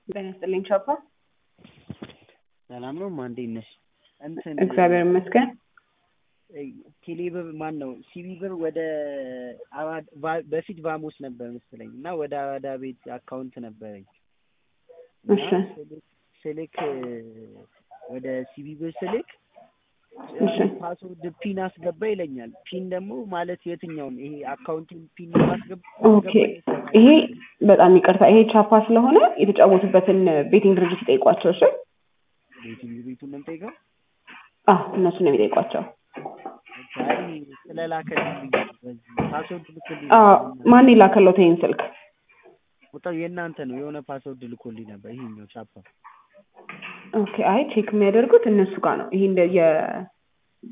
ጤና ይስጥልኝ ቻፓ። ሰላም ነው ማ እንዴት ነሽ? እንትን እግዚአብሔር ይመስገን። ቴሌ ብር ማን ነው ሲቢ ብር ወደ አዋድ ቫ- በፊት ቫሞስ ነበር መሰለኝ እና ወደ አራዳ ቤት አካውንት ነበረኝ እና እሺ ስልክ ስልክ ወደ ሲቢ ብር ስልክ እሺ ፓስወርድ ፒን አስገባ ይለኛል። ፒን ደግሞ ማለት የትኛውን ይሄ አካውንቲን ፒን ማስገባ ኦኬ። ይሄ በጣም ይቅርታ፣ ይሄ ቻፓ ስለሆነ የተጫወቱበትን ቤቲንግ ድርጅት ይጠይቋቸው። እሺ ቤቱን ቤቱን ነው የምጠይቀው። አዎ እነሱ ነው የሚጠይቋቸው። አይ ስለላከልኝ ብዬ ነው በዚህ ፓስወርድ ልኮልኝ አዎ ነበር። ማን የላከሎት ይሄን ስልክ? ቁጥር የእናንተ ነው የሆነ ፓስወርድ ልኮልኝ ነበር ይሄኛው ቻፓ ኦኬ። አይ ቼክ የሚያደርጉት እነሱ ጋር ነው። ይሄ እንደ የ